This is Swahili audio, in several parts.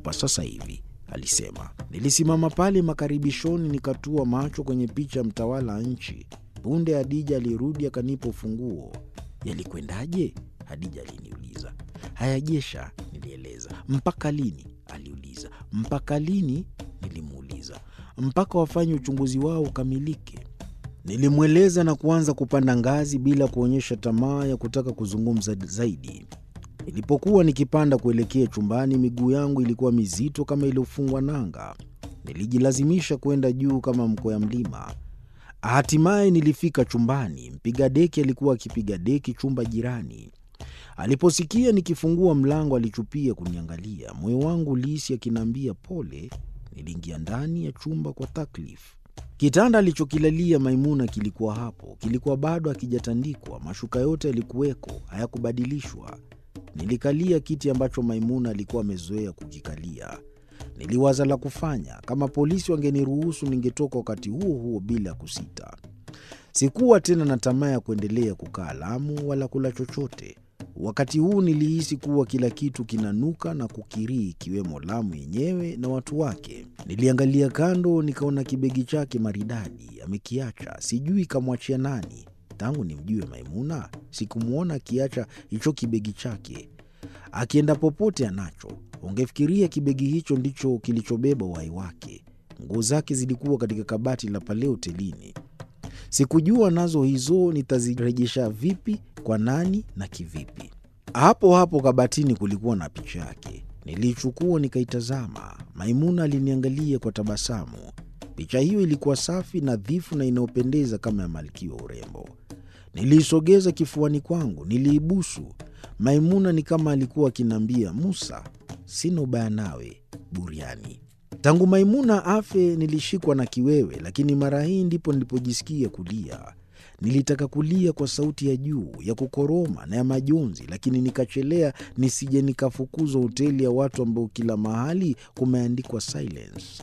hapa sasa hivi, alisema. Nilisimama pale makaribishoni, nikatua macho kwenye picha ya mtawala wa nchi. Punde Hadija alirudi akanipa ufunguo. Yalikwendaje? Hadija aliniuliza. Hayajesha, nilieleza. Mpaka lini? aliuliza. Mpaka lini? Nilimuuliza. Mpaka wafanye uchunguzi wao ukamilike. Nilimweleza na kuanza kupanda ngazi bila kuonyesha tamaa ya kutaka kuzungumza zaidi. Nilipokuwa nikipanda kuelekea chumbani, miguu yangu ilikuwa mizito kama iliyofungwa nanga. Nilijilazimisha kwenda juu kama mkwea mlima. Hatimaye nilifika chumbani. Mpiga deki alikuwa akipiga deki chumba jirani. Aliposikia nikifungua mlango, alichupia kuniangalia. Moyo wangu ulihisi akiniambia pole. Niliingia ndani ya chumba kwa taklifu. Kitanda alichokilalia Maimuna kilikuwa hapo, kilikuwa bado hakijatandikwa. Mashuka yote yalikuweko, hayakubadilishwa. Nilikalia kiti ambacho Maimuna alikuwa amezoea kukikalia. Niliwaza la kufanya. Kama polisi wangeniruhusu, ningetoka wakati huo huo bila kusita. Sikuwa tena na tamaa ya kuendelea kukaa Lamu wala kula chochote. Wakati huu nilihisi kuwa kila kitu kinanuka na kukirii, ikiwemo Lamu yenyewe na watu wake. Niliangalia kando, nikaona kibegi chake maridadi amekiacha. Sijui kamwachia nani. Tangu nimjue Maimuna sikumwona akiacha hicho kibegi chake. Akienda popote anacho. Ungefikiria kibegi hicho ndicho kilichobeba uhai wake. Nguo zake zilikuwa katika kabati la pale hotelini. Sikujua nazo hizo nitazirejesha vipi, kwa nani na kivipi. Hapo hapo kabatini kulikuwa na picha yake. Niliichukua nikaitazama. Maimuna aliniangalia kwa tabasamu. Picha hiyo ilikuwa safi, nadhifu na inayopendeza kama ya malkia wa urembo. Niliisogeza kifuani kwangu, niliibusu. Maimuna ni kama alikuwa akiniambia, Musa, sina ubaya nawe, buriani. Tangu Maimuna afe nilishikwa na kiwewe, lakini mara hii ndipo nilipojisikia kulia. Nilitaka kulia kwa sauti ya juu ya kukoroma na ya majonzi, lakini nikachelea nisije nikafukuzwa hoteli ya watu ambao kila mahali kumeandikwa silence.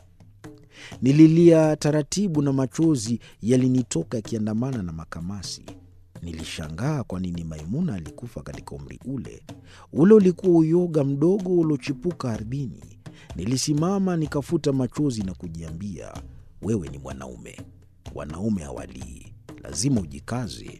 Nililia taratibu na machozi yalinitoka yakiandamana na makamasi. Nilishangaa kwa nini Maimuna alikufa katika umri ule. Ule ulikuwa uyoga mdogo uliochipuka ardhini. Nilisimama nikafuta machozi na kujiambia, wewe ni mwanaume, wanaume hawalii, lazima ujikaze.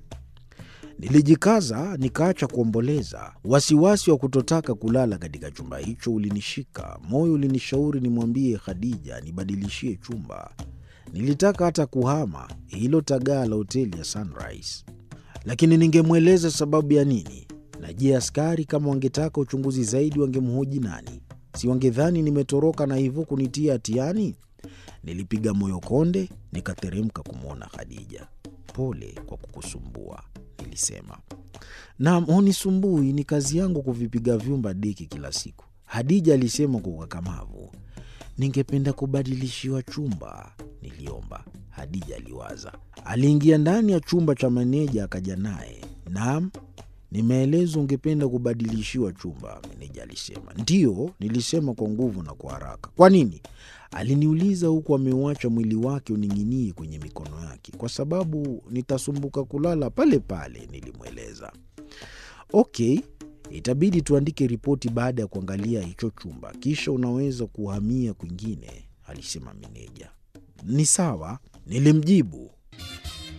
Nilijikaza nikaacha kuomboleza. Wasiwasi wa kutotaka kulala katika chumba hicho ulinishika. Moyo ulinishauri nimwambie Khadija nibadilishie chumba. Nilitaka hata kuhama hilo tagaa la hoteli ya Sunrise, lakini ningemweleza sababu ya nini? Na je, askari kama wangetaka uchunguzi zaidi wangemhoji nani? Si wangedhani nimetoroka na hivyo kunitia hatiani? Nilipiga moyo konde, nikateremka kumwona Khadija. Pole kwa kukusumbua, nilisema. Naam, hunisumbui, ni kazi yangu kuvipiga vyumba deki kila siku, Hadija alisema kwa ukakamavu. Ningependa kubadilishiwa chumba, niliomba. Hadija aliwaza. Aliingia ndani ya chumba cha meneja akaja naye. Naam, nimeelezwa ungependa kubadilishiwa chumba, meneja alisema. Ndiyo, nilisema kwa nguvu na kwa haraka. Kwa nini? Aliniuliza huku ameuacha mwili wake uning'inie kwenye mikono yake. Kwa sababu nitasumbuka kulala pale pale, nilimweleza. Okay, itabidi tuandike ripoti baada ya kuangalia hicho chumba, kisha unaweza kuhamia kwingine, alisema meneja. Ni sawa, nilimjibu.